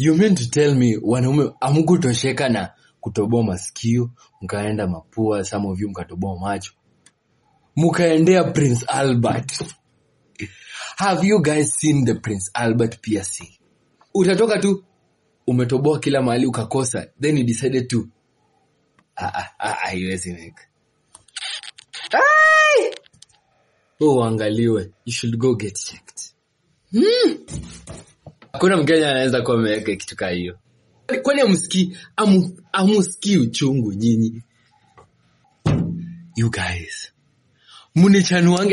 you mean to tell me wanaume amkutosheka na kutoboa masikio mkaenda mapua some of you mkatoboa macho mkaendea prince albert have you guys seen the prince albert piercing utatoka tu umetoboa kila mahali ukakosa then you decided to Ah, ah, ah, haiwezi make Ai! Oh, uangaliwe you should go get checked hakuna mkenya anaweza kuwa ameweka kitu kaa hiyo kwani amsikii amu, amusikii uchungu nyinyi you guys munichanuange